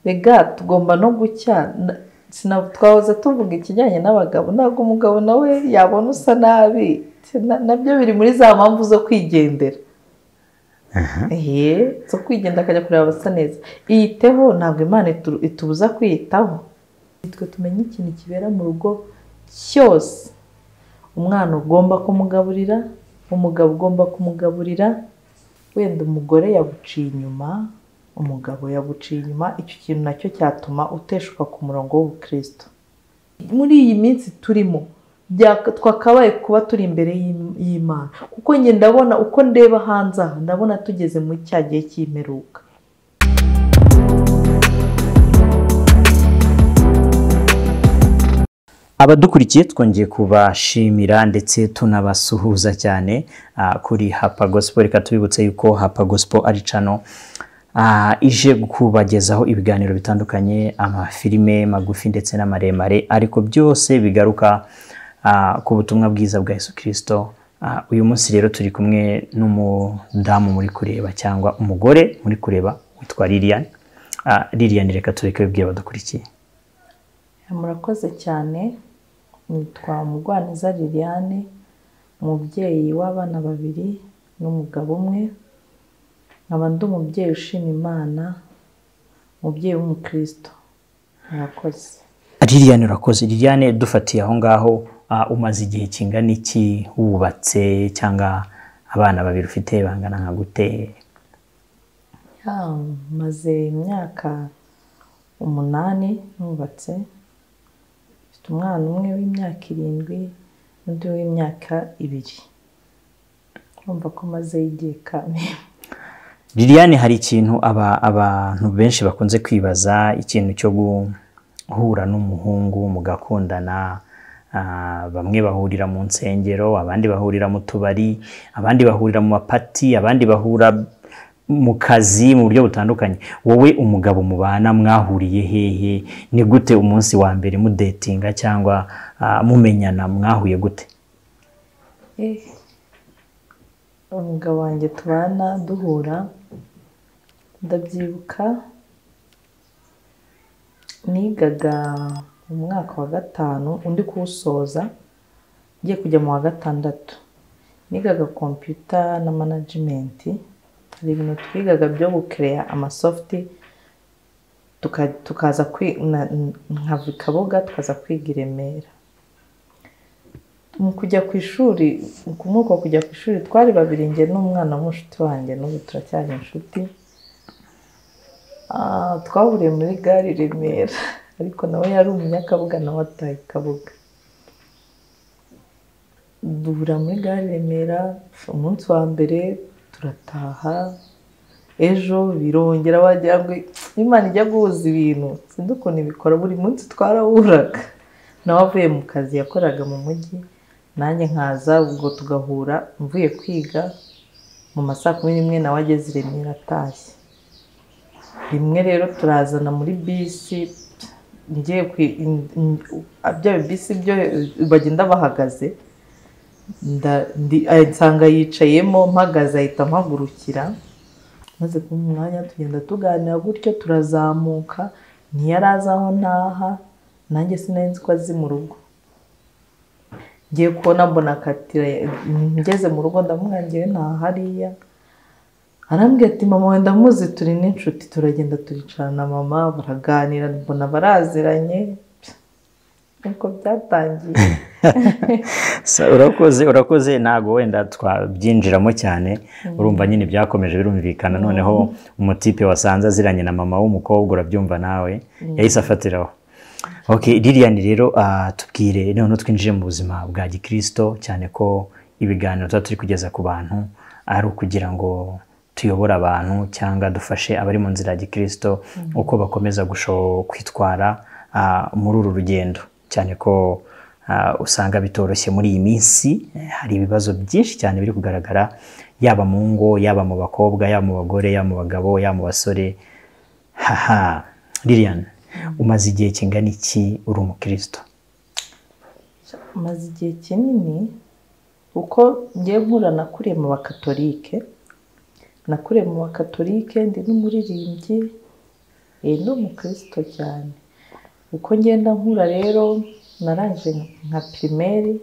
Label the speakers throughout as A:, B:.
A: rega tugomba no gucya twahoze tuvuga ikijyanye n'abagabo ntabwo umugabo nawe yabona usa nabi nabyo biri muri za mpamvu zo kwigendera zo kwigenda akajya kureba abasa neza iyiteho ntabwo imana itubuza kwiyitaho twe tumenye ikintu kibera mu rugo cyose umwana ugomba kumugaburira umugabo ugomba kumugaburira wenda umugore yaguciye inyuma umugabo yaguciye inyuma icyo kintu nacyo cyatuma uteshuka ku murongo w'ubukristo muri iyi minsi turimo twakabaye kuba turi imbere y'imana kuko njye ndabona uko ndeba hanze aha ndabona tugeze muri cya gihe cy'imperuka
B: abadukurikiye twongeye kubashimira ndetse tunabasuhuza cyane kuri hapa gosipo reka tubibutse yuko hapa gosipo ari cano ije kubagezaho ibiganiro bitandukanye amafilime magufi ndetse n'amaremare ariko byose bigaruka ku butumwa bwiza bwa Yesu kirisito uyu munsi rero turi kumwe n'umudamu muri kureba cyangwa umugore muri kureba witwa liliane liliane reka tureke bibwira abadukurikiye
A: murakoze cyane nitwa umugwaneza liliane umubyeyi w'abana babiri n'umugabo umwe nkaba ndi umubyeyi ushima imana umubyeyi w'umukristo murakoze
B: liliane urakoze liliane dufatiye aho ngaho umaze igihe kingana iki wubatse cyangwa abana babiri ufite bangana nka gute
A: maze imyaka umunani nubatse umwana umwe w'imyaka irindwi n'undi w'imyaka ibiri urumva ko maze y'igihe kamwe
B: liliane hari ikintu abantu benshi bakunze kwibaza ikintu cyo guhura n'umuhungu mugakundana bamwe bahurira mu nsengero abandi bahurira mu tubari abandi bahurira mu mapati abandi bahura mu kazi mu buryo butandukanye wowe umugabo mubana mwahuriye hehe ni gute umunsi wa mbere mudetinga cyangwa mumenyana mwahuye gute
A: umugabo wanjye tubana duhura ndabyibuka nigaga mu mwaka wa gatanu undi kuwusoza ugiye kujya mu wa gatandatu nigaga kompiyuta na manajimenti hari ibintu twigaga byo gukereya amasofuti tukaza nkava i kabuga tukaza kwiga i remera mu kujya ku ishuri muri uko kujya ku ishuri twari babiri nge n'umwana w'umushuti wanjye n'ubu turacyari inshuti twahuriye muri gare i remera ariko nawe yari umunyakabuga nawe ataye kabuga duhura muri gare i remera umunsi wa mbere turataha ejo birongera wagira ngo imana ijya guhuza ibintu sinzi ukuntu ibikora buri munsi twarahuraga nawe avuye mu kazi yakoraga mu mujyi nanjye nkaza ubwo tugahura mvuye kwiga mu ma saa kumi n'imwe nawe ageze i remera atashye rimwe rero turazana muri bisi ngiye bya bisi byo bagenda bahagaze nsanga yicayemo mpagaze ahita mpagurukira maze kuba umwanya tugenda tuganira gutyo turazamuka ntiyaraza aho ntaha nanjye sinari ko azi mu rugo ngiye kubona mbona katira ngeze mu rugo ndamwangiwe nta hariya arambwira ati mama wenda muzi turi n'inshuti turagenda turicarana mama baraganira mbona baraziranye nuko byatangiye
B: urakoze urakoze ntabwo wenda twabyinjiramo cyane urumva nyine byakomeje birumvikana noneho umutipe wasanze aziranye na mama w'umukobwa urabyumva nawe yahise afatiraho liliane rero tubwire noneho twinjire mu buzima bwa gikirisito cyane ko ibiganiro tuba turi kugeza ku bantu ari ukugira ngo tuyobore abantu cyangwa dufashe abari mu nzira ya gikirisito uko bakomeza kwitwara muri uru rugendo cyane ko usanga bitoroshye muri iyi minsi hari ibibazo byinshi cyane biri kugaragara yaba mu ngo yaba mu bakobwa yaba mu bagore yaba mu bagabo yaba mu basore haha liliane umaze igihe kingana iki uri umukristo
A: umaze igihe kinini uko ngiye nkura nakuriye mu bakatolike nakuriye mu bakatolike ndi n'umuririmbyi ni umukristo cyane uko ngenda nkura rero narangije nka pirimeri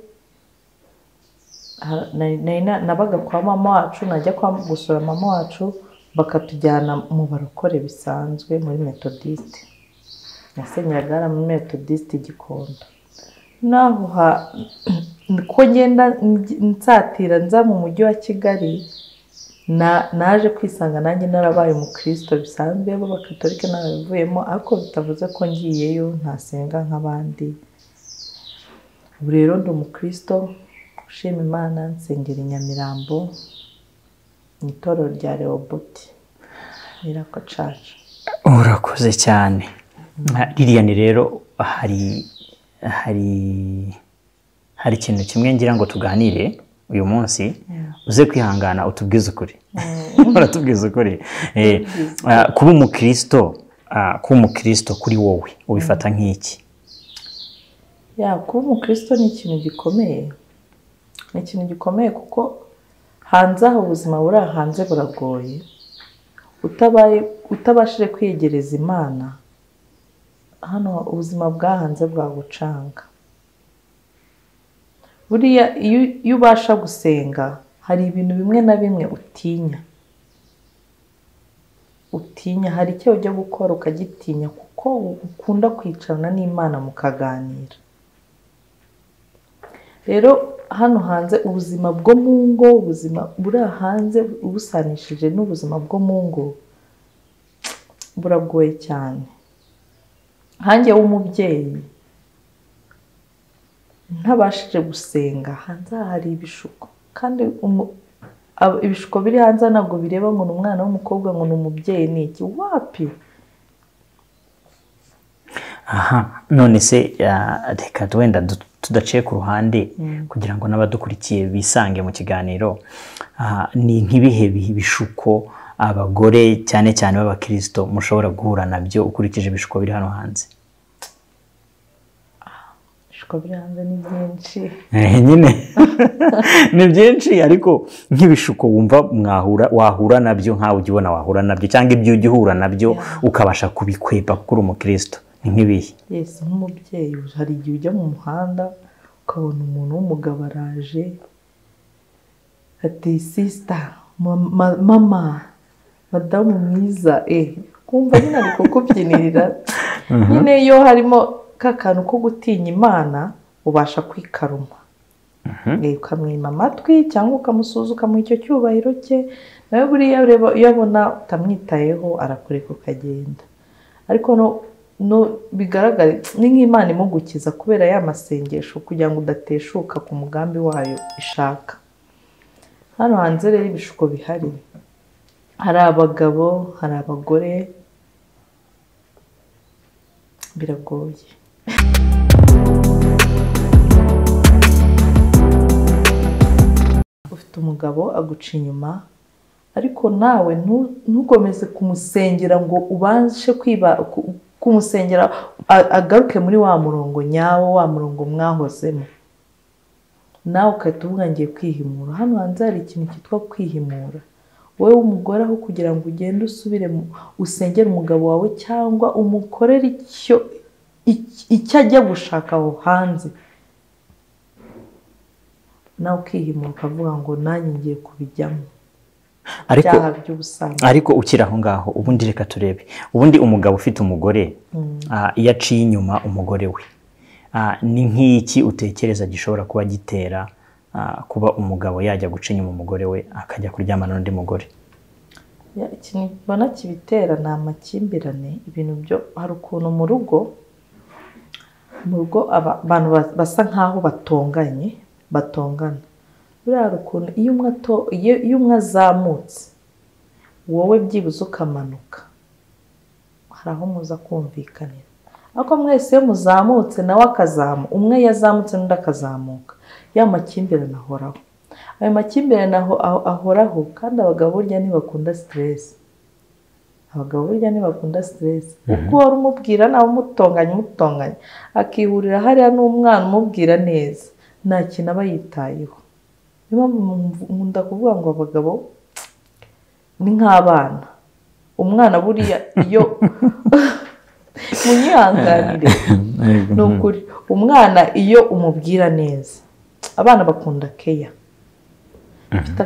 A: ha- nari- nari na- nabaga kwa mama wacu najya kwa gusura mama wacu bakatujyana mu barokore bisanzwe muri metodiste nasenyeraga hariya muri metodiste gikondo naho ha- ko ngenda ngi- nsatira nza mu mujyi wa kigali na- naje kwisanga nanjye narabaye umukristo bisanzwe b'abakatolika narabivuyemo ariko bitavuze ko ngiyeyo ntasenga nk'abandi ubu rero ndi umukristo ushima imana nsengera i nyamirambo mu itorero rya rehoboti nirako caca
B: urakoze cyane ririya ni rero hari hari hari ikintu kimwe ngira ngo tuganire uyu munsi uze kwihangana utubwize ukuri uratubwiza ukuri Eh, ah, kuba umukristo ah, kuba umukristo kuri wowe ubifata nk'iki
A: ya kuba umukristo ni ikintu gikomeye ni ikintu gikomeye kuko hanze aho ubuzima buri aha hanze buragoye utabaye utabashije kwiyegereza imana hano ubuzima bwahanze bwagucanga buriya iyo iyo ubasha gusenga hari ibintu bimwe na bimwe utinya utinya hari icyo ujya gukora ukagitinya kuko ukunda kwicarana n'imana mukaganira rero hano hanze ubuzima bwo mu ngo ubuzima buri aha hanze ubusanishije n'ubuzima bwo mu ngo buragoye cyane hanjye w'umubyeyi ntabashije gusenga hanze aha hari ibishuko kandi umu- ab- ibishuko biri hanze aha ntabwo bireba ngo ni umwana w'umukobwa ngo ni umubyeyi ni iki wapi
B: aha none se ah, reka wenda du- tudaciye ku ruhande kugira ngo n'abadukurikiye bisange mu kiganiro Ah, ni nk'ibihe bi- bishuko abagore cyane cyane b'abakirisito mushobora guhura nabyo ukurikije ibishuko biri hano hanze
A: ibishuko biri hanze ni byinshi
B: Eh, nyine ni byinshi ariko nk'ibishuko wumva mwahura wahura nabyo nkawe ujya ubona wahura nabyo cyangwa ibyo ujya uhura nabyo ukabasha kubikwepa kuko uri umukristo ni nk'ibihe
A: yesi nk'umubyeyi hari igihe ujya mu muhanda ukabona umuntu w'umugabo araje ati sisita mama madamu mwiza eh kumva nyine ari kukubyinirira nyine iyo harimo ka kantu ko gutinya imana ubasha kwikaruma Eh, ukamwima amatwi cyangwa ukamusuza ukamuha icyo cyubahiro cye nawe buriya ureba iyo abona utamwitayeho arakureka ukagenda ariko no no bigaragare ni nk'imana imugukiza kubera ya masengesho kugira ngo udateshuka ku mugambi wayo ishaka hano hanze rero ibishuko bihari hari abagabo hari abagore biragoye ufite umugabo aguca inyuma ariko nawe ntu- ntukomeze kumusengera ngo ubashe kwiba ku- kumusengera a- agaruke muri wa murongo nyawo wa murongo mwahozemo nawe ugahita uvuga ngiye kwihimura hano hanze hari ikintu cyitwa kwihimura wowe w'umugore aho kugira ngo ugende usubire mu- usengere umugabo wawe cyangwa umukorere icyo ic- icyo ajya gushaka aho hanze nawe ukihimura ukavuga ngo nanjye ngiye kubijyamo
B: ariko
A: ibyaha by'ubusambanyi
B: ariko ukiri aho ngaho ubundi reka turebe ubundi umugabo ufite umugore ah, iyo aciye inyuma umugore we ah, ni nk'iki utekereza gishobora kuba gitera ah, kuba umugabo yajya guca inyuma umugore we akajya kuryamana n'undi mugore
A: Ya, ikintu mbona kibitera ni amakimbirane ibintu byo hari ukuntu mu rugo mu rugo aba- abantu ba- basa nk'aho batonganye batongana buriya hari ukuntu iyo umwe ato- iyo iyo umwe azamutse wowe byibuze ukamanuka hari aho muza kumvikanira ariko mwese iyo muzamutse nawe akazamuka umwe yazamutse n'undi akazamuka ya makimbirane ahoraho ayo makimbirane aho- aho- ahoraho kandi abagabo burya ntibakunda siteresi abagabo burya ntibakunda siteresi kuko wari umubwira nawe umutonganya umutonganya akihurira hariya n'umwana umubwira neza nta kintu aba yitayeho niyo mpamvu nkunda kuvuga ngo abagabo ni nk'abana umwana buriya iyo munyihanganire ni ukuri umwana iyo umubwira neza abana bakunda keya mfite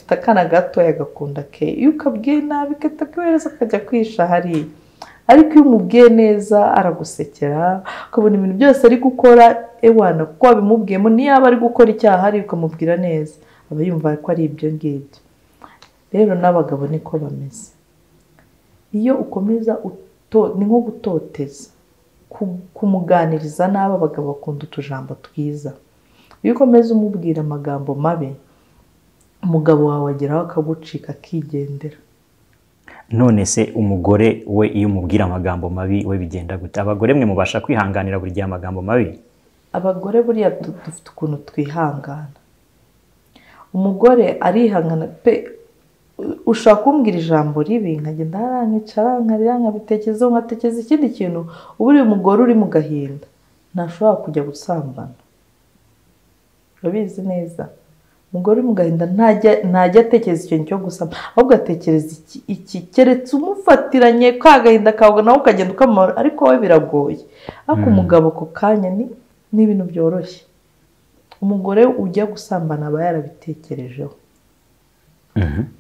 A: akana gatoya gakunda keya iyo ukabwiye nabi gahita kohereza akajya kwisha hariya ariko iyo umubwiye neza aragusekera ukabona ibintu byose ari gukora ewana kuko wabimubwiyemo niyaba ari gukora icyaha ari ukamubwira neza aba yumva ko ari ibyo ngibyo rero n'abagabo niko bameze iyo ukomeza ni nko gutoteza kumuganiriza nabi abagabo bakunda utujambo twiza iyo ukomeza umubwira amagambo mabi umugabo wawe ageraho akagucika akigendera
B: none se umugore we iyo umubwira amagambo mabi we bigenda gute abagore mwe mubasha kwihanganira buri gihe amagambo mabi
A: abagore buriya dufite ukuntu twihangana umugore arihangana pe ushobora kumbwira ijambo ribi nkagenda nkicara nkarira nkabitekerezaho nkatekereza ikindi kintu uba uri umugore uri mu gahinda ntashobora kujya gusambana urabizi neza umugore uri mu gahinda ntajya atekereza ikintu cyo gusama ahubwo atekereza iki keretse umufatiranye ka gahinda kawe nawe ukagenda ukamara ariko wowe biragoye ariko umugabo ako kanya ni ibintu byoroshye umugore ujya gusambana aba yarabitekerejeho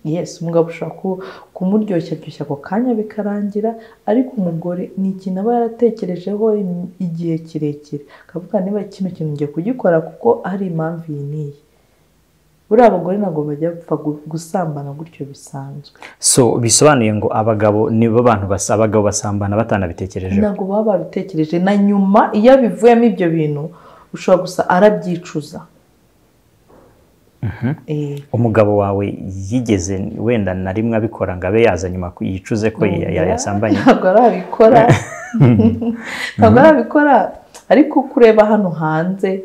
A: yesi umugabo ushobora kumuryoshya aryoshya ako kanya bikarangira ariko umugore ni ikintu aba yaratekerejeho igihe kirekire akavuga niba kino kintu ngiye kugikora kuko hari impamvu iyi n'iyi buriya abagore ntabwo bajya gupfa gusambana gutyo bisanzwe
B: so bisobanuye ngo abagabo nibo bantu abagabo basambana batanabitekereje
A: ntabwo baba babitekereje na nyuma iyo abivuyemo ibyo bintu ushobora gusa arabyicuza
B: umugabo wawe yigeze wenda na rimwe abikora ngo abe yaza nyuma yicuze ko yasambanye
A: ntabwo arabikora ntabwo arabikora ariko kureba hano hanze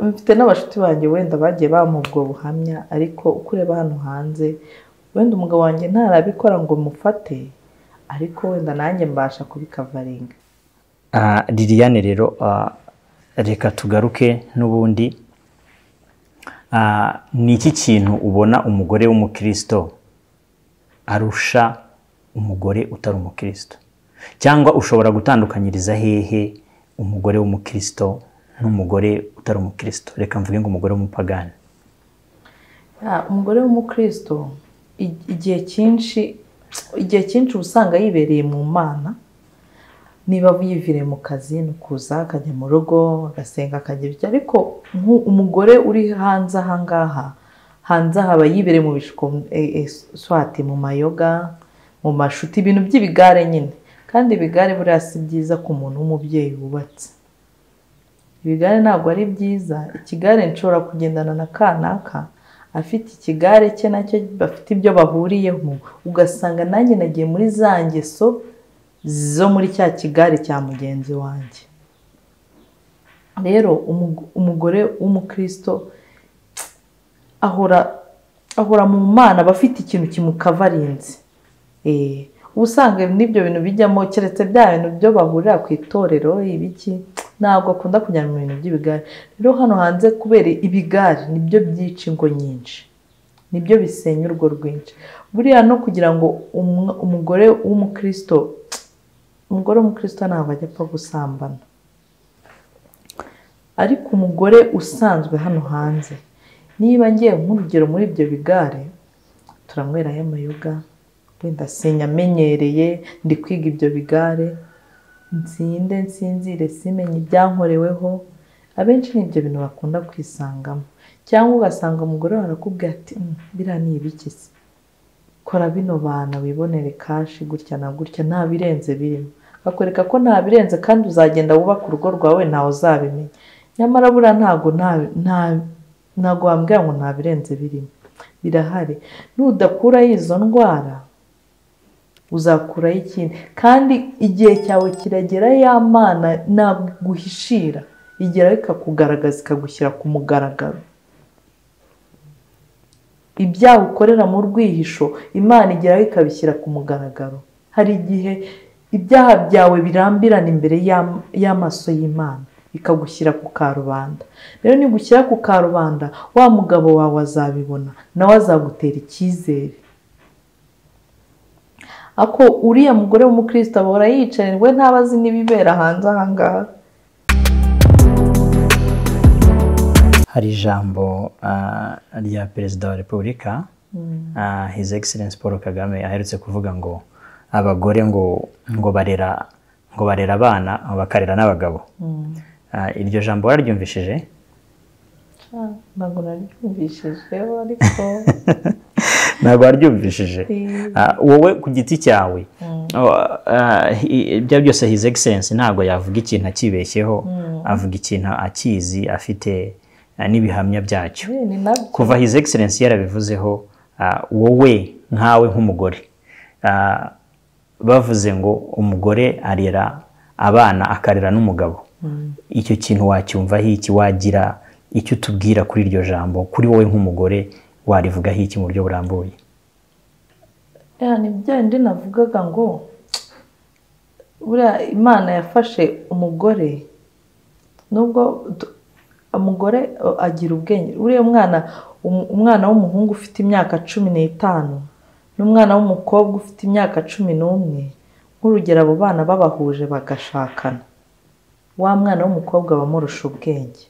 A: mfite n'abashuti banjye wenda bagiye bamubwo buhamya ariko uko ureba hano hanze wenda umugabo wanjye ntarabikora ngo mufate ariko wenda nanjye mbasha kubikavaringa
B: liliane rero reka tugaruke n'ubundi ni iki kintu ubona umugore w'umukirisito arusha umugore utari umukirisito cyangwa ushobora gutandukanyiriza hehe umugore w'umukirisito n'umugore utari umukristo reka mvuge ngo umugore w'umupagani
A: umugore w'umukristo igihe cyinshi igihe cyinshi uba usanga yibereye mu mana niba yivire mu kazi ni ukuza akajya mu rugo agasenga akagira icyo ariko umugore uri hanze aha ngaha hanze aha aba yibereye mu bishuko swati mu mayoga mu mashuti ibintu by'ibigare nyine kandi ibigare buriya si byiza ku muntu w'umubyeyi wubatse ibigare ntabwo ari byiza ikigare nshobora kugendana na kanaka afite ikigare cye nacyo bafite ibyo bahuriyeho ugasanga nanjye nagiye muri za ngeso zo muri cya kigare cya mugenzi wanjye rero umugore w'umukristo ahora ahora mu mana aba afite ikintu kimukavarinze uba usanga n'ibyo bintu bijyamo keretse bya bintu byo bahurira ku itorero ibiki ntabwo akunda kujyana mu bintu by'ibigare rero hano hanze kubera ibigare nibyo byica ingo nyinshi nibyo bisenya urwo rwinshi buriya no kugira ngo umugore w'umukristo umugore w'umukristo ntabwo ajya apfa gusambana ariko umugore usanzwe hano hanze niba ngiye nk'urugero muri ibyo bigare turanyweraho amayoga wenda sinyamenyereye ndi kwiga ibyo bigare nsinde nsinzire simenye ibyankoreweho abenshi ni ibyo bintu bakunda kwisangamo cyangwa ugasanga umugore arakubwira ati biriya ni ibikisi kora bino bana wibonere kashi gutya na gutya nta birenze birimo akakwereka ko nta birenze kandi uzagenda wubaka urugo rwawe ntawe uzabimenya nyamara buriya ntabwo ntabwo wambwira ngo nta birenze birimo birahari nudakuraho izo ndwara uzakuraho ikindi kandi igihe cyawe kiragera ya mana ntabwo iguhishira igeraho ikakugaragaza ikagushyira ku mugaragaro ibyaha ukorera mu rwihisho imana igeraho ikabishyira ku mugaragaro hari igihe ibyaha byawe birambirana imbere y'amaso y'imana ikagushyira ku karubanda rero nigushyira ku karubanda wa mugabo wawe azabibona nawe azagutera icyizere ako uriya mugore w'umukristo ahora yicaye we ntaba azi n'ibibera hanze aha ngaha
B: hari ijambo ah, rya perezida wa repubulika ah, his excellence paul kagame aherutse kuvuga ngo abagore ngo ngo barera ngo barera abana bakarera n'abagabo Ah, iryo jambo wararyumvishije
A: Ah, ntabwo naryumvishijeho ariko
B: ntabwo waryumvishije
A: Eh.
B: Ah, wowe ku giti cyawe oh, ah, hi- ibyo byose his excellence ntabwo yavuga ikintu akibeshyeho avuga ikintu akizi afite ah, n'ibihamya byacyo
A: Eh, ni nabyo
B: kuva his excellence yarabivuzeho ah, wowe nkawe nk'umugore ah, bavuze ngo umugore arera abana akarera n'umugabo icyo kintu wacyumvaho iki wagira icyo utubwira kuri iryo jambo kuri wowe nk'umugore warivugaho iki mu buryo burambuye
A: ya ni byandi navugaga ngo buriya imana yafashe umugore nubwo du- umugore uh, agira ubwenge uriya mwana um- umwana w'umuhungu ufite imyaka cumi n'itanu n'umwana w'umukobwa ufite imyaka cumi n'umwe nk'urugero abo bana babahuje bagashakana wa mwana w'umukobwa aba amurusha ubwenge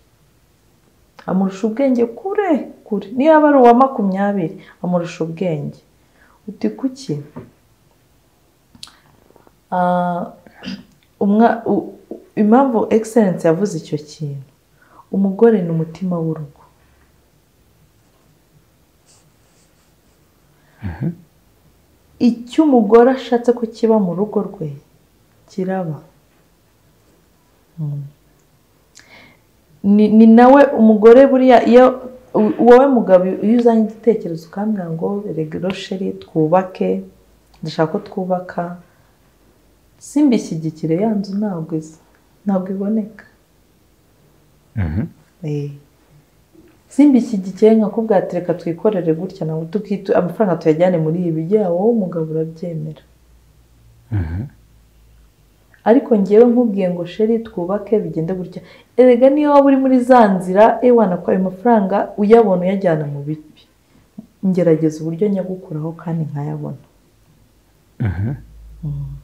A: amurusha ubwenge kure kure niyo yaba ari uwa makumyabiri amurusha ubwenge uti kuki Ah, umwa- u- u- impamvu egiserensi yavuze icyo kintu umugore ni umutima w'urugo icyo umugore ashatse ko kiba mu rugo rwe kiraba Mm. ni ni nawe umugore buriya iyo u- wowe mugabo iyo uzanye igitekerezo ukambwira ngo regero sheri twubake ndashaka ko twubaka simbishyigikire ya nzu ntabwo iza ntabwo iboneka Eh. simbishyigikiye nkakubwira ati reka twikorere gutya nawe tukitu amafaranga tuyajyane muri ibi byaba wowe umugabo urabyemera ariko ngewe nkubwiye ngo sheri twubake bigende gutya erega niyo waba uri muri za nzira ewana ko ayo mafaranga uyabona uyajyana mu bibi ngerageza uburyo nyagukuraho kandi nkayabona Mm.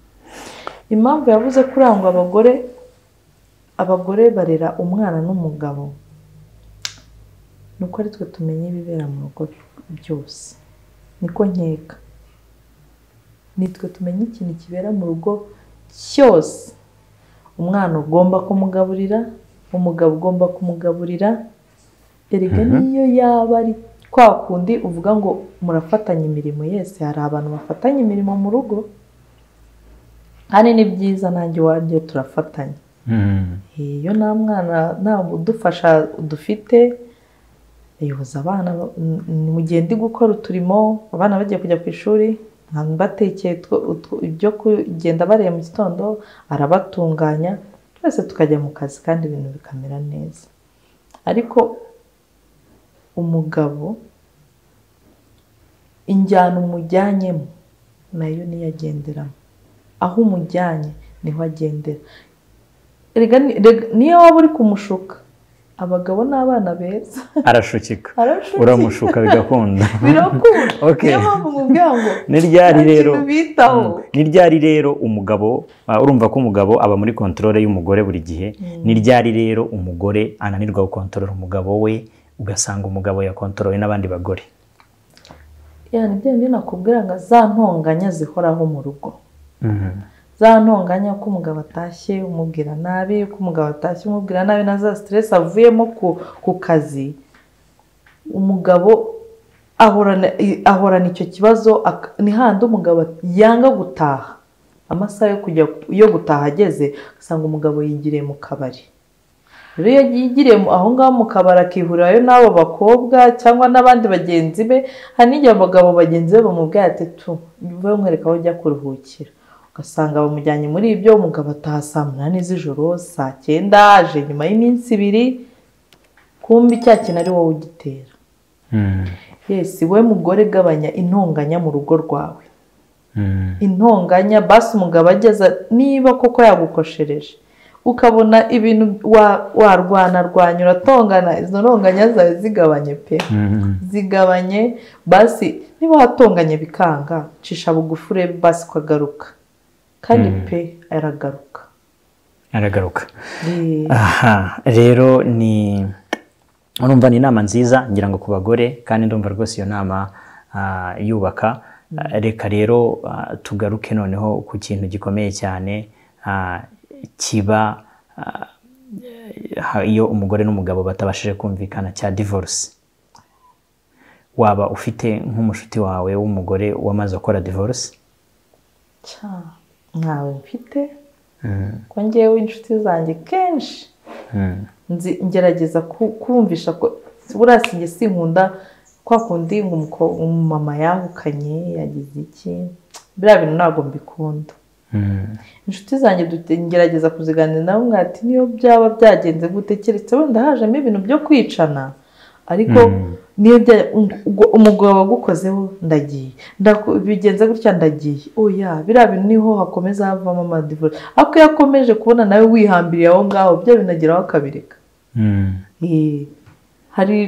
A: impamvu yavuze kurangwa abagore abagore barera umwana n'umugabo ni uko ari twe tumenya ibibera mu rugo byose niko nkeka ni twe tumenya ikintu kibera mu rugo cyose umwana ugomba kumugaburira umugabo ugomba kumugaburira erega niyo yaba ari kwa kundi uvuga ngo murafatanya imirimo yese hari abantu bafatanya imirimo mu rugo kandi ni byiza nanjye iwanjye turafatanya iyo nta mwana nta udufasha dufite ayoboza abana ba- n- n- mu gihe ndi gukora uturimo abana bagiye kujya ku ishuri nkaba mbatekeye two- utwo- ibyo kugenda bareba mu gitondo arabatunganya twese tukajya mu kazi kandi ibintu bikamera neza ariko umugabo injyana umujyanyemo nayo niyo agenderamo aho umujyanye niho agendera Erega ni- rega- niyo waba uri kumushuka abagabo ni abana beza
B: arashukika
A: Arashuka.
B: uramushuka bigakunda
A: birakunda
B: Okay.
A: niyo mpamvu nkubwira ngo
B: ni ryari
A: nta
B: rero
A: kintu bitaho
B: Mm. ni ryari rero umugabo ah, urumva ko umugabo aba muri kontorore y'umugore buri gihe ni ryari rero umugore ananirwa gukontorora umugabo we ugasanga umugabo yakontorowe n'abandi bagore
A: yani bya bindi nakubwira ngo za ntonganya zihoraho mu rugo za ntonganya ko umugabo atashye umubwira nabi ko umugabo atashye umubwira nabi na za stress avuyemo ku, ku kazi umugabo ahorana i- ahorana icyo kibazo ak- ni handi umugabo yanga gutaha amasaha yo kujya yo gutaha ageze ugasanga umugabo yigiriye mu kabari rero iyo yigiriye mu- aho ngaho mu kabari akihurirayo n'abo bakobwa cyangwa n'abandi bagenzi be hari n'igihe abagabo bagenzi be bamubwira ati tu mvuye nkwereka aho ujya kuruhukira ugasanga bamujyanye muri ibyo umugabo ataha saa munani z'ijoro saa cyenda aje nyuma y'iminsi ibiri kumbi cya kintu ari wowe ugitera yesi we mugore gabanya intonganya mu rugo rwawe intonganya basi umugabo ageza niba koko yagukoshereje ukabona ibintu wa- warwana rwanya uratongana izo ntonganya zawe zigabanye pe
B: Mhm.
A: zigabanye basi niba watonganye bikanga cisha bugufi urebe basi ukagaruka kandi pe aragaruka
B: aragaruka
A: Eh,
B: aha rero ni urumva ni inama nziza ngira ngo ku bagore kandi ndumva rwose iyo nama ah, yubaka Ah, reka rero ah, tugaruke noneho ku kintu gikomeye cyane ah, kiba ah, ha- iyo umugore n'umugabo batabashije kumvikana cya divorce waba ufite nk'umushuti wawe w'umugore wamaze gukora divorce
A: cya ntawe mfite ko ngewe inshuti zanjye kenshi
B: Mm.
A: nzi- ngerageza ku- kumvisha ko buriya sinjye sinkunda kwa kundi ngo umukobwa- umumama yahukanye yagize iki biriya bintu ntabwo mbikunda
B: Mm.
A: inshuti zanjye dute- ngerageza kuziganira nabo mwati niyo byaba byagenze gute keretse wenda hajemo ibintu byo kwicana ariko niyo bya- um- ubwo umugabo wagukozeho ndagiye Ndaku- bigenze gutya ndagiye oya biriya bintu niho hakomeza havamo amadivore ariko iyo akomeje kubona nawe wihambiriye aho ngaho byo binageraho akabireka
B: Mm.
A: Eh, hari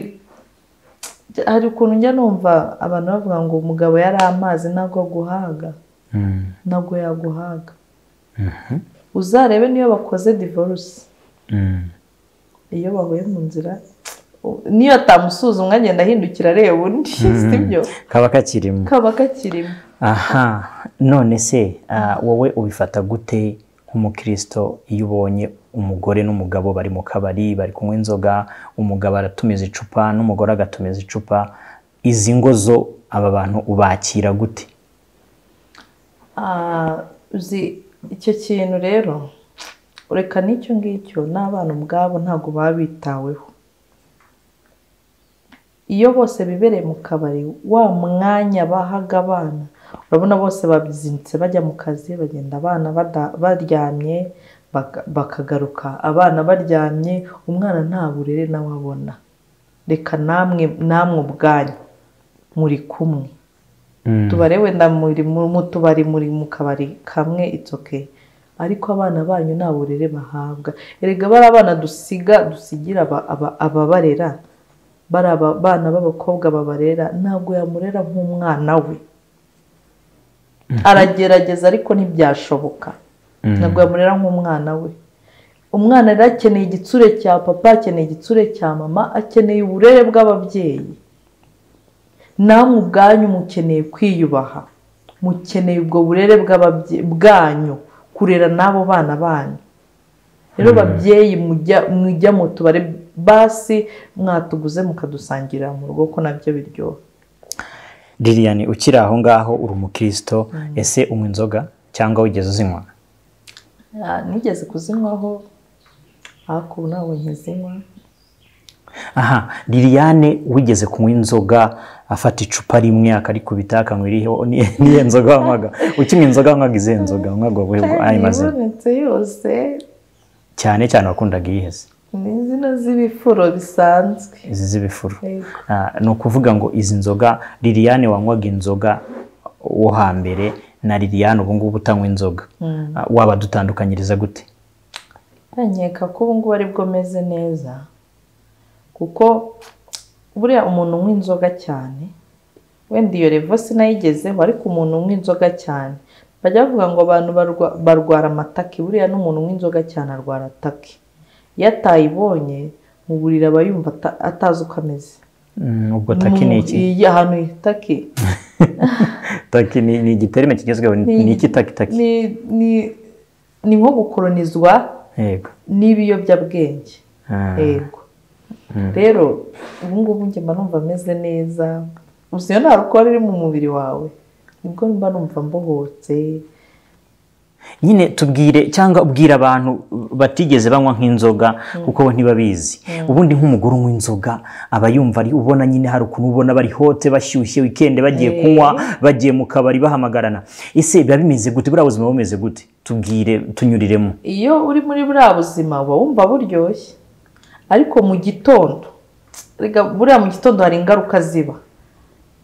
A: hari ukuntu njya numva abantu bavuga ngo umugabo yari amazi ntabwo aguhaga
B: Mm.
A: ntabwo yaguhaga uzarebe niyo bakoze divorce
B: Mm.
A: iyo bahuye mu nzira u- niyo atamusuzumwa agenda ahindukira areba undi sibyo
B: kaba kakirimo
A: kaba kakirimo
B: aha none se ah, wowe ubifata gute nk'umukristo iyo ubonye umugore n'umugabo bari mu kabari bari kunywa inzoga umugabo aratumiza icupa n'umugore agatumiza icupa izi ngo zo aba bantu ubakira gute
A: Ah, uzi icyo kintu rero ureka n'icyo ngicyo n'abana ubwabo ntabwo baba bitaweho iyo bose bibereye mu kabari wa mwanya bahaga abana urabona bose babyinitse bajya mu kazi bagenda abana bada- baryamye baka- bakagaruka abana baryamye umwana nta burere nawe abona reka namwe namwe ubwanyu muri kumwe tubare wenda muri mu mu tubari muri mu kabari kamwe itsoke ariko abana banyu nta burere bahabwa erega bari abana dusiga dusigira aba- aba- ababarera bari aba- abana b'abakobwa babarera ntabwo yamurera nk'umwana we aragerageza ariko ntibyashoboka ntabwo yamurera nk'umwana we umwana rero akeneye igitsure cya papa akeneye igitsure cya mama akeneye uburere bw'ababyeyi namwe ubwanyu mukeneye kwiyubaha mukeneye ubwo burere bw'ababye- bwanyu kurera n'abo bana banyu rero babyeyi mujya mujya mu tubari basi mwatuguze mukadusangirira mu rugo ko nabyo biryoha
B: lilian ukiri aho ngaho uri umukristo ese unywa inzoga cyangwa wigeze uzinywa
A: Ah, nigeze kuzinywaho ariko ubu ntabwo nkizinywa
B: aha liliane wigeze kunywa inzoga afata icupa rimwe akarikubita akanywa iriho ni- niyo nzoga wanywaga ukinywa inzoga wanywaga izihe nzoga wanywaga ubuhe bwo- ayo
A: kandi
B: mazina
A: ibonetse yose
B: cyane cyane wakundaga iyiheze
A: ni zino z'ibifuro bisanzwe
B: izi z'ibifuru
A: Yego.
B: Ah, ni ukuvuga ngo izi nzoga liliane wanywaga inzoga wo hambere na liliane ubu ngubu utanywa inzoga Ah, waba dutandukanyiriza gute
A: nkeka ko ubu ngubu aribwo meze neza kuko buriya umuntu unywa inzoga cyane wenda iyo revo sinayigezeho ariko umuntu unywa inzoga cyane bajya bavuga ngo abantu barwa- barwara amataki buriya n'umuntu unywa inzoga cyane arwara ataki iyo atayibonye mu buriri aba yumva ata- atazi uko ameze
B: Mm, ubwo taki ni iki
A: Mu- ahantu itaki
B: taki ni ni igiterane kigezweho ni ni iki taki taki
A: ni ni- ni nko gukoronizwa
B: yego
A: n'ibiyobyabwenge
B: Ah,
A: yego rero ubu ngubu njye mba numva meze neza gusa iyo nta rukuba riri mu mubiri wawe nibwo mba numva mbohotse
B: nyine tubwire cyangwa ubwira abantu batigeze banywa nk'inzoga kuko bo ntibabizi ubundi nk'umugore unywa inzoga aba yumva ari ubona nyine hari ukuntu ubona bari hote bashyushye wikende bagiye
A: Eh.
B: kunywa bagiye mu kabari bahamagarana ese biba bimeze gute buriya buzima bumeze gute tubwire tunyuriremo
A: iyo uri muri buriya buzima uba wumva buryoshye ariko mu gitondo rega buriya mu gitondo hari ingaruka ziba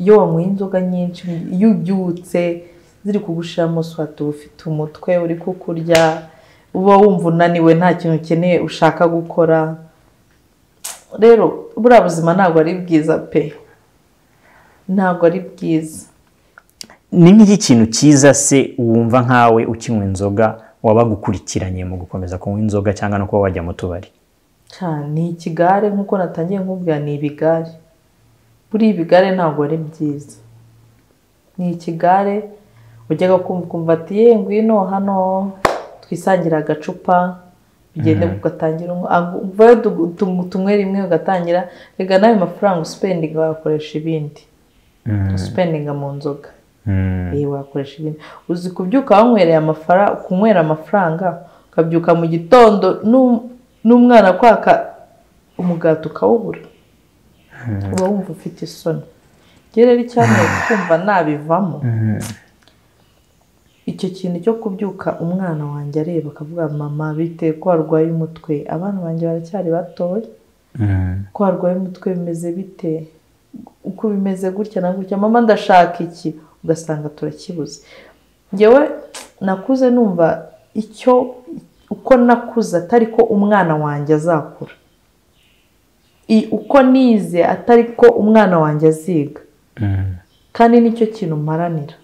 A: iyo wanyweye inzoga nyinshi iyo ubyutse ziri kugushiramo swata uba ufite umutwe uri kukurya uba wumva unaniwe nta kintu ukeneye ushaka gukora rero buriya buzima ntabwo ari bwiza pe ntabwo ari bwiza
B: ni nk'iki kintu cyiza se wumva nkawe ukinywa inzoga wabaga ukurikiranye mu gukomeza kunywa inzoga cyangwa no kuba wajya mu tubari
A: cyane ni ikigare nk'uko natangiye nkubwira ni ibigare buriya ibigare ntabwo ari byiza ni ikigare ujyaga kumva ati ye ngwino hano twisangire agacupa ugende ugatangira uvayo tumwe rimwe ugatangira reka n'ayo mafaranga usipendinga wayakoresha ibindi usipendinga mu nzoga iyi wakoresha ibindi uzi kubyuka wanywereye amafaranga kunywera amafaranga ukabyuka mu gitondo n'umwana kwaka umugati ukawubura uba wumva ufite isoni rero icyamye kumva nabivamo icyo kintu cyo kubyuka umwana wanjye areba akavuga mama bitewe ko warwaye umutwe abana banjye baracyari batoya ko warwaye umutwe bimeze bite uko bimeze gutya na gutya mama ndashaka iki ugasanga turakibuze ngewe nakuze numva icyo uko nakuze atari ko umwana wanjye azakura uko nize atari ko umwana wanjye aziga kandi nicyo kintu mparanira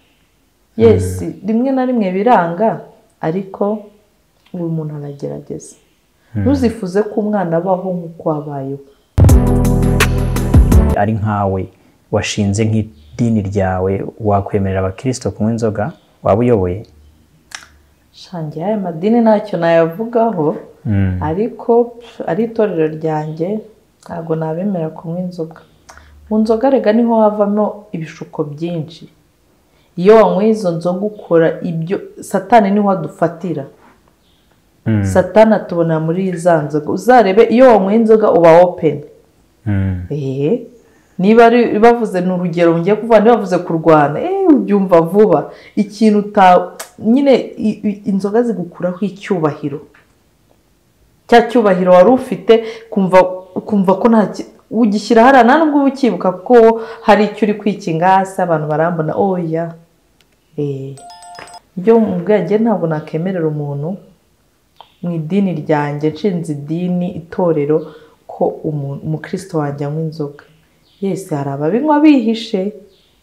A: yesi rimwe na rimwe biranga ariko ubu muntu aragerageza ntuzifuze ko umwana abaho nk'uko wabayeho
B: ari nkawe washinze nk'idini ryawe wakwemerera abakirisito kunywa inzoga waba uyoboye
A: shangiye aya madini ntacyo nayavugaho ariko ari itorero ryanjye ntabwo nabemerera kunywa inzoga mu nzoga rega niho havamo ibishuko byinshi iyo wanyweye izo nzoga ukora ibyo satani niho adufatira satani atubona muri za nzoga uzarebe iyo wanyweye inzoga uba wopeni niba bavuze ni urugero ngiye kuvuga niba bavuze kurwana ubyumva vuba ikintu nyine inzoga zigukuraho icyubahiro cya cyubahiro wari ufite kumva ko nta ugishyira hariya nta nubwo uba ukibuka ko hari icyo uri kwikinga hasi abantu barambona oya ibyo mu bwenge ntabwo nakemerera umuntu mu idini ryanjye nshinze idini itorero ko umukristo wanjye anywa inzoga yesi hari ababinywa bihishe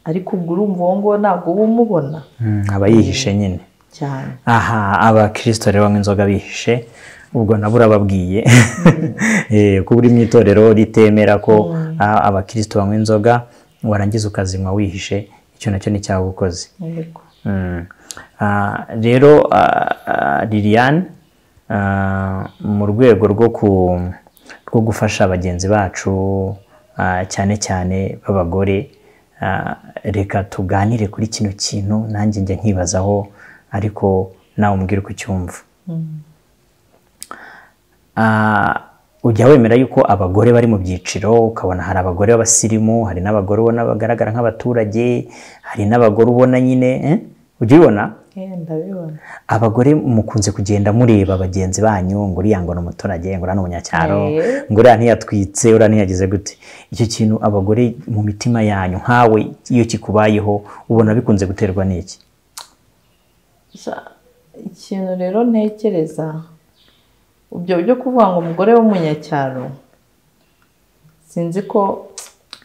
A: ariko ubwo urumva uwo nguwo ntabwo uba umubona
B: aba yihishe nyine
A: cyane
B: aha abakirisito rero banywa inzoga bihishe ubwo nabo urababwiye kuba uri mu itorero ritemera ko abakirisito banywa inzoga warangiza ukazinywa wihishe icyo nacyo ni cyawe ukoze rero liliane mu rwego rwo gufasha bagenzi bacu cyane cyane b'abagore reka tuganire kuri kino kintu nanjye njya nkibazaho ariko nawe umbwire uko ucyumva ujya wemera yuko abagore bari mu byiciro ukabona hari abagore b'abasirimu hari n'abagore ubona bagaragara nk'abaturage hari n'abagore ubona nyine ujya ubibona abagore mukunze kugenda mureba bagenzi banyu ngo uriya ngo ni umuturage ngo uriya ni umunyacyaro ngo uriya ntiyatwitse uriya ntiyagize gute icyo kintu abagore mu mitima yanyu nkawe iyo kikubayeho ubona bikunze guterwa n'iki
A: ikintu rero ntekereza ibyo byo kuvuga ngo umugore w'umunyacyaro sinzi ko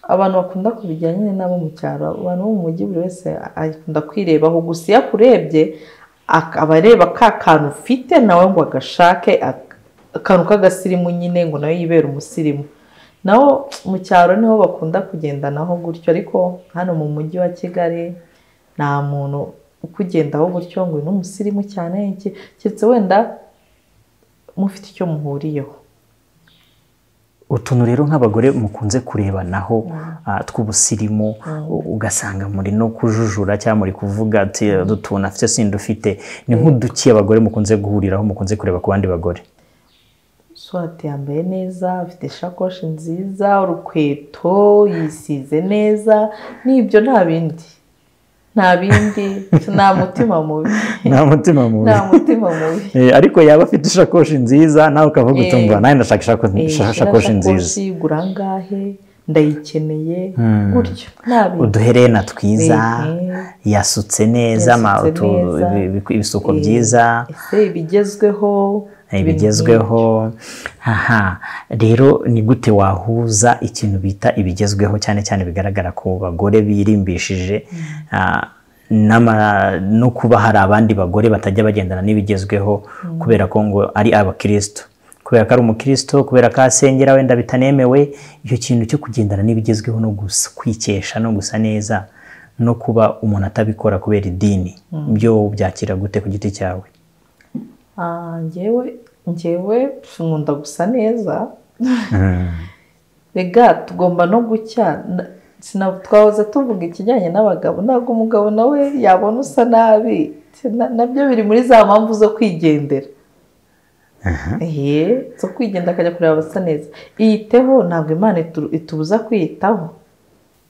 A: abantu bakunda kubijyana nyine n'abo mu cyaro abantu bo mu mujyi buri wese akunda kwirebaho gusa iyo akurebye akaba areba ka kantu ufite nawe ngo agashake akantu k'agasirimu nyine ngo nawe yibere umusirimu naho mu cyaro niho bakunda kugendanaho gutyo ariko hano mu mujyi wa kigali nta muntu ukugendaho gutyo ngo ni umusirimu cyane keretse wenda mufite icyo muhuriyeho
B: utuntu rero nk'abagore mukunze kurebanaho tw'ubusirimu ugasanga muri no kujujura cyangwa muri kuvuga ati dutuntu afite sida ufite ni nk'uduki abagore mukunze guhuriraho mukunze kureba ku bandi bagore
A: swati yambaye neza afite ishakoshi nziza urukweto yisize neza n'ibyo nta bindi nta bindi nta mutima mubi
B: nta mutima mubi
A: nta mutima mubi
B: ariko yaba afite ishakoshi nziza nawe ukavuga utumva nawe ndashaka ishakoshi nziza
A: igura angahe ndayikeneye
B: Hmm.
A: gutyo ntabintu
B: uduherena twiza yasutse neza ama-
A: Yasutse
B: utu-
A: neza.
B: ibi- ibi- ibisuko
A: Eh,
B: byiza
A: ese ibigezweho
B: eh,
A: ibintu
B: bigezweho aha rero ni gute wahuza ikintu bita ibigezweho cyane cyane bigaragara ku bagore birimbishije ah, n'ama- no kuba hari abandi bagore batajya bagendana n'ibigezweho kubera ko ngo ari abakristo kubera ko ari umukristo kubera ko asengera wenda bitanemewe icyo kintu cyo kugendana n'ibigezweho no gusa kwikesha no gusa neza no kuba umuntu atabikora kubera idini byo byakira gute ku giti cyawe
A: Ah, njyewe njyewe pf, nkunda gusa neza rega tugomba no gucya na- sina- twahoze tuvuga ikijyanye n'abagabo ntabwo umugabo nawe yabona usa nabi Na- nabyo biri muri za mpamvu zo kwigendera ehe zo kwigenda akajya kureba abasa neza iyiteho ntabwo imana itu- itubuza kwiyitaho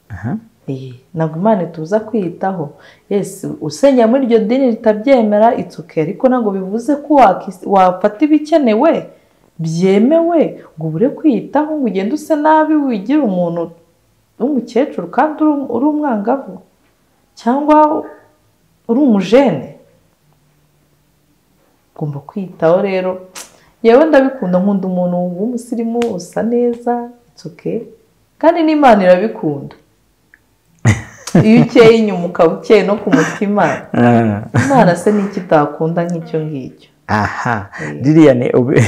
B: Aha.
A: Eh, ntabwo imana ituza kwiyitaho yesi usenya muri iryo dini ritabyemera itsuke ariko ntabwo bivuze ko wakis- wafata ibikenewe byemewe ngo ubure kwiyitaho ngo ugende use nabi wigire umuntu w'umukecuru kandi uri- uri umwangavu cyangwa uri umujene ugomba kwiyitaho rero yewe ndabikunda nkunda umuntu w'umusirimu usa neza itsuke kandi n'imana irabikunda iyo ukeye inyuma ukaba ukeye no ku mutima
B: Ah.
A: imana se ni iki itakunda nk'icyo ngicyo
B: aha liliane ubu-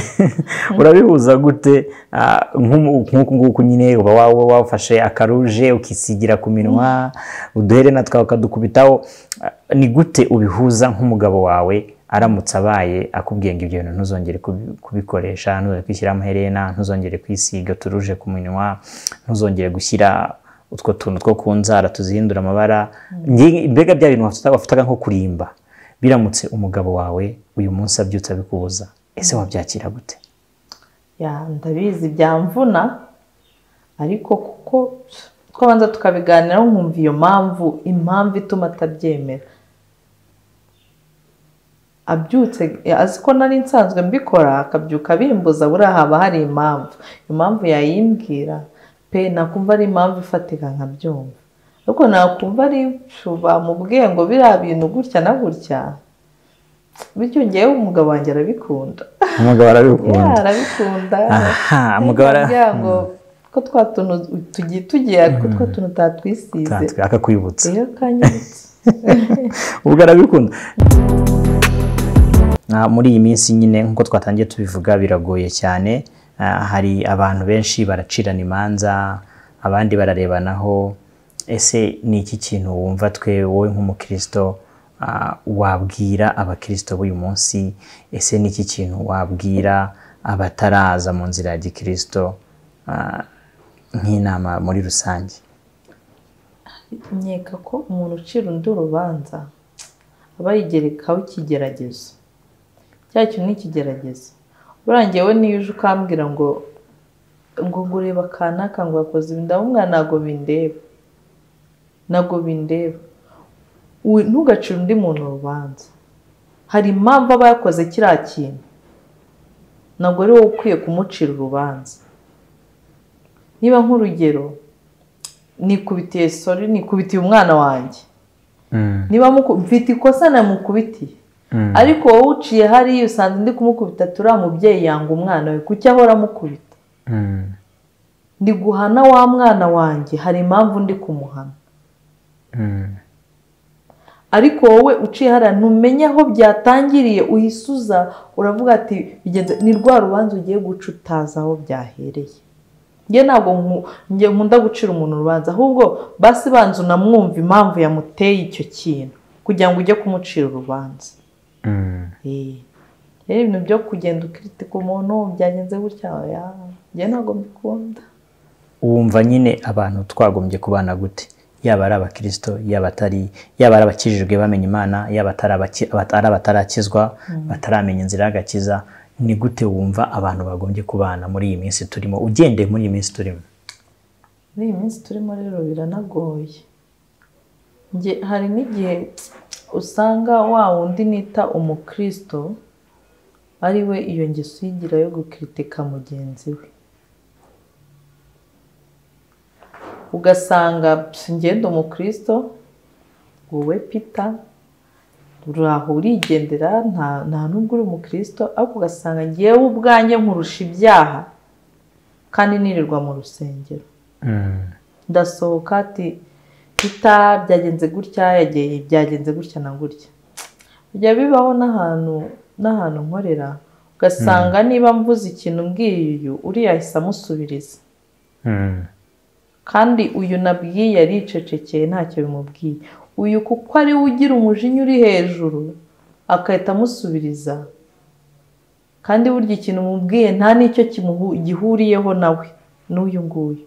B: urabihuza gute ah, nk'umu- nk'uku nguku nyine uba wawe wafashe akaruje ukisigira ku minwa uduherena twawe ukadukubitaho Ah, ni gute ubihuza nk'umugabo wawe aramutse abaye akubwiye ngo ibyo bintu ntuzongere kubi- kubikoresha ntuzongere kwishyira amaherena ntuzongere kwisiga uturuje ku minwa ntuzongere gushyira utwo tuntu two ku nzara tuzihindura amabara Nge- mbega bya bintu wafata- wafataga nko kurimba biramutse umugabo wawe uyu munsi abyutse abikubuza ese wabyakira gute
A: ya ndabizi byamvuna ariko kuko twabanza tukabiganiraho nkumva iyo mpamvu impamvu ituma atabyemera abyutse azi ko nari nsanzwe mbikora akabyuka abimbuza buriya haba hari impamvu impamvu yayimbwira pe nakumva ari impamvu ifatika nkabyumva ariko nakumva ari pfu, bamubwiye ngo biriya bintu gutya na gutya bityo ngewe umugabo wanjye arabikunda
B: umugabo
A: ya
B: arabikunda
A: arabikunda
B: aha umugabo ara-
A: Arambwira ngo ko twa tuntu tugiye tugiye ariko twa tuntu utatwisize
B: Utatwe, akakwibutsa
A: rero kanyibutsa
B: ubwo arabikunda Ah, muri iyi minsi nyine nk'uko twatangiye tubivuga biragoye cyane Ah, hari abantu benshi baracirana imanza abandi bararebanaho ese ni iki kintu wumva twe wowe nk'umukristo ah, wabwira abakristo b'uyu munsi ese ni iki kintu wabwira abataraza mu nzira ya gikristo ah, nk'inama muri rusange
A: nkeka ko umuntu ucira undi urubanza aba yigerekaho ikigeragezo cya kintu ni ikigeragezo buriya njyewe niyo uje ukambwira ngo ngo ngo ureba kanaka ngo yakoze ibi ndamubwira ntabwo bindeba ntabwo bindeba We- ntugacire undi muntu urubanza hari impamvu aba yakoze kiriya kintu ntabwo ari wowe ukwiye kumucira urubanza niba nk'urugero nikubitiye sori nikubitiye umwana wanjye niba muku- mfite ikosa namukubitiye ariko wowe uciye hariya usanze ndi kumukubita turiya mubyeyi yanga umwana we kuki ahora amukubita ndi guhana wa mwana wanjye hari impamvu ndi kumuhana ariko wowe uciye hariya ntumenye aho byatangiriye uhisuza uravuga ati "Bigenze- ni rwa rubanza ugiye guca utazi aho byahereye njye ntabwo nku- njye nkunda gucira umuntu urubanza ahubwo basi banza unamwumva impamvu yamuteye icyo kintu kugira ngo ujye kumucira urubanza Eh, rero ibintu byo kugenda ukiritika umuntu byagenze gutya oya njye ntabwo mbikunda
B: wumva nyine abantu twagombye kubana gute yaba ari abakristo yaba atari yaba ari abakijijwe bamenya imana yaba atari abaki- aba- ari abatarakizwa bataramenya inzira y'agakiza ni gute wumva abantu bagombye kubana muri iyi minsi turimo ugendeye muri iyi minsi turimo
A: muri iyi minsi turimo rero biranagoye Njye hari n'igihe usanga wa wundi nita umukristo ari we iyo ngeso uyigira yo gukiritika mugenzi we ugasanga ngendo umukristo wowe pita uraho urigendera nta nta n'ubwo uri umukristo ariko ugasanga ngewe ubwanjye nkurusha ibyaha kandi nirirwa mu rusengero ndasohoka ati pita byagenze gutya yagiye byagenze gutya na gutya bijya bibaho n'ahantu n'ahantu nkorera ugasanga niba mvuze ikintu mbwiye uyu uriya ahise amusubiriza kandi uyu nabwiye aricecekeye ntacyo bimubwiye uyu kuko ari we ugira umujinya uri hejuru agahita amusubiriza kandi burya ikintu umubwiye nta n'icyo gihuriyeho nawe n'uyu nguyu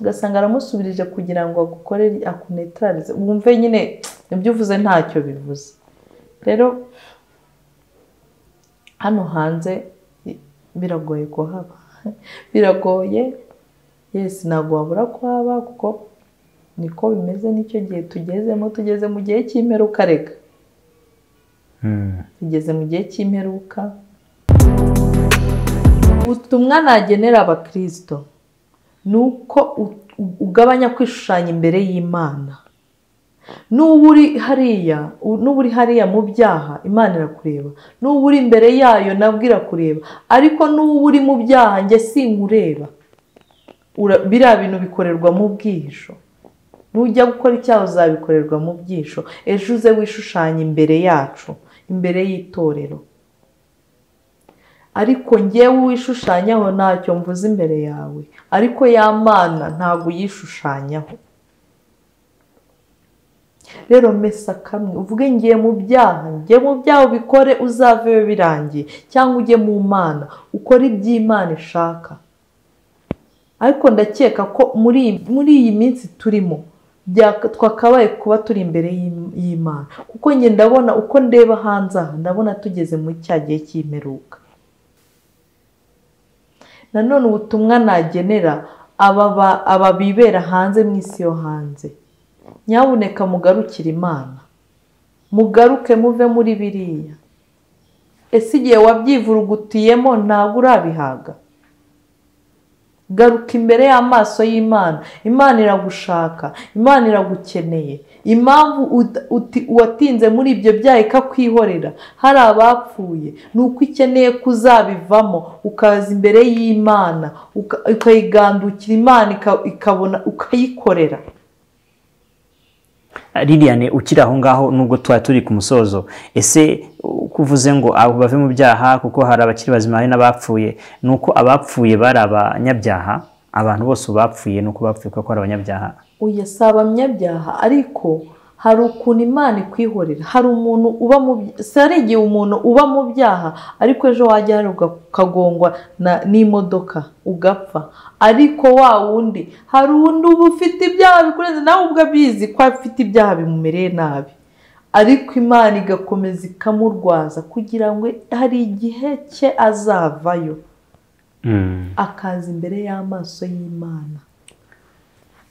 A: ugasanga aramusubirije kugira ngo agukorere akunetararize wumve nyine ibyo uvuze ntacyo bivuze rero hano hanze biragoye kuhaba biragoye yesi ntabwo wabura kuhaba kuko niko bimeze n'icyo gihe tugezemo tugeze mu gihe cy'imperuka reka tugeze mu gihe cy'imperuka ubutumwa nagenera abakirisito ni uko ugabanya kwishushanya imbere y'imana n'uba uri hariya n'uba uri hariya mu byaha imana irakureba n'uba uri imbere yayo nabwo irakureba ariko n'uba uri mu byaha njye sinkureba biriya bintu bikorerwa mu bwihisho nujya gukora icyaha uzabikorerwa mu byihisho ejo uze wishushanya imbere yacu imbere y'itorero ariko ngewe wishushanyaho ntacyo mvuze imbere yawe ariko ya mana ntabwo uyishushanyaho rero mesa kamwe uvuge ngiye mu byaha ngiye mu byaha ubikore uzaveyo birangiye cyangwa ujye mu mana ukore iby'imana ishaka ariko ndakeka ko muri iyi minsi turimo twakabaye kuba turi imbere y'imana kuko njye ndabona uko ndeba hanze aha ndabona tugeze muri cya gihe cy'imperuka nanone ubutumwa nagenera aba bibera hanze mu isi yo hanze nyabuneka mugarukire imana mugaruke muve muri biriya ese igihe wabyivurugutiyemo ntabwo urabihaga garuka imbere y'amaso y'imana imana iragushaka imana iragukeneye impamvu uwatinze muri ibyo byaha ikakwihorera hari abapfuye ni uko ikeneye kuzabivamo ukaza imbere y'imana ukayigandukira imana ikabona ukayikorera
B: liliane ukiri aho ngaho nubwo tuba turi ku musozo ese kuvuze ngo abo bave mu byaha kuko hari abakiri bazima hari n'abapfuye ni uko abapfuye bari abanyabyaha abantu bose bapfuye ni uko bapfuye kuko ari abanyabyaha
A: uyu si abanyabyaha ariko hari ukuntu imana ikwihorera hari umuntu uba mu si hari igihe umuntu uba mu byaha ariko ejo wajya hari ukagongwa n'imodoka ugapfa ariko wa wundi hari undi uba ufite ibyaha bikurenze nawe ubwo abizi ko afite ibyaha bimumereye nabi ariko imana igakomeza ikamurwaza kugira ngo hari igihe cye azavayo akaza imbere y'amaso y'imana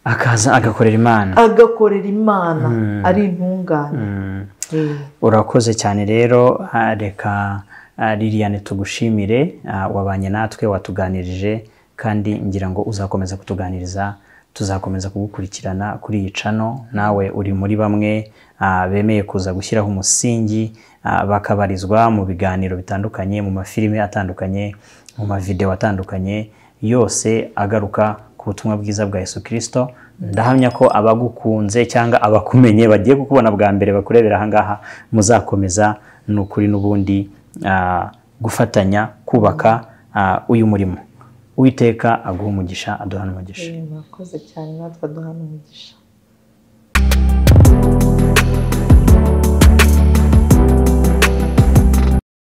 B: akaza agakorera imana
A: agakorera imana ari intungane
B: urakoze cyane rero reka liliane tugushimire wabanye natwe watuganirije kandi ngira ngo uzakomeza kutuganiriza tuzakomeza kugukurikirana kuri iyi cano nawe uri muri bamwe bemeye kuza gushyiraho umusingi bakabarizwa mu biganiro bitandukanye mu mafilime atandukanye mu mavidewo atandukanye yose agaruka ku butumwa bwiza bwa Yesu kirisito ndahamya ko abagukunze cyangwa abakumenye bagiye kukubona bwa mbere bakurebera ahangaha muzakomeza ni ukuri n'ubundi gufatanya kubaka uyu murimo witeka aguha umugisha aduhana umugisha
A: murakoze cyane natwe aduhana umugisha